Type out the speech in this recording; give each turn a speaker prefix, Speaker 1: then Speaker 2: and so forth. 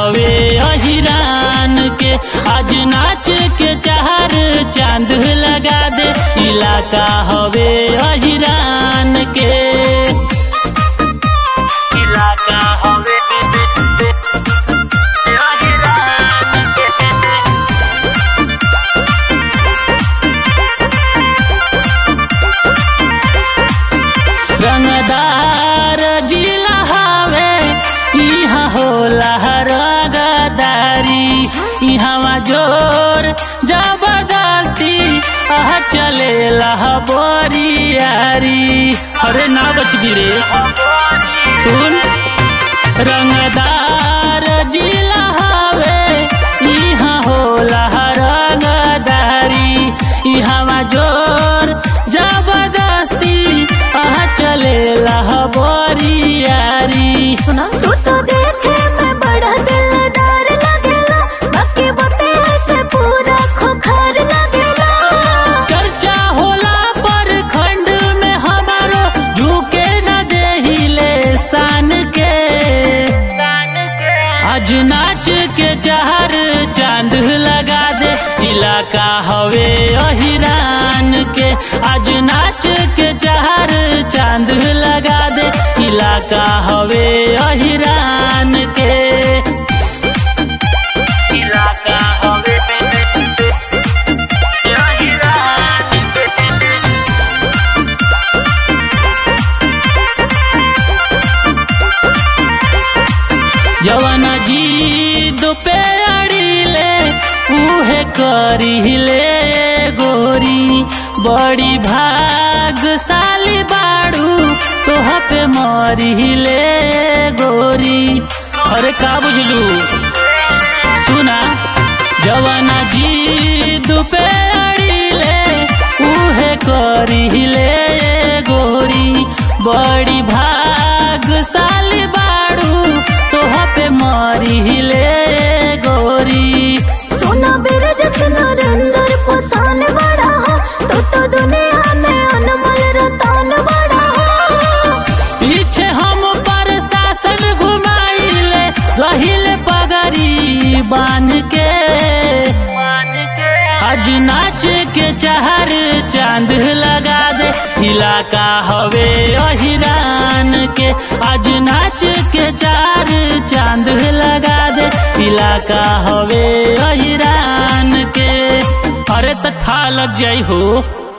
Speaker 1: हवे अहिरान के आज नाच के चार चांद लगा दे इलाका हवे अहिरान के इलाका हवे अहिरान के रंगदार जिला हवे इहाँ होला रंगदारी इहाँ जोर जबरदस्ती आह चले बोरियारी अरे ना बचबी रे सुन रंगदार जिला हवे इहाँ होला रंगदारी इहाँ जोर जबरदस्ती आह चले बोरियारी
Speaker 2: सुना तू तो देखे में बड़ा दिलदार लगेला बाकी बातें ऐसे पूरा खोखर लगेला
Speaker 1: चर्चा होला पर खंड में हमारो झुके न देहिले शान के आज नाच के चार चांद लगा दे इलाका हवे अहिरान के आज नाच के चार चांद लगा दे इलाका हवे अहिरान के इलाका हवे अहिरान के जवन जी दो पे अड़िले उहे करिले गोरी बड़ी भागशाली बाड़ू तोह पे मरिले गोरी अरे का बुझलू सुना जवन जी दुपे अड़िले उहे करिले गोरी बड़ी भागशाली बाड़ू तोह पे मरिले गोरी
Speaker 2: सोना बिरज नरेंद्र पोसान बड़ा हो तू तो दुनिया में अनमोल रतन बड़ा हो
Speaker 1: पीछे हम पर शासन घुमाइले रहिले पगड़ी बांध के आज नाच के चार चांद लगा दे इलाका हवे अहिरान के आज नाच के चार चांद लगा दे इलाका हवे अहिरान के अरे त था लग जाई हो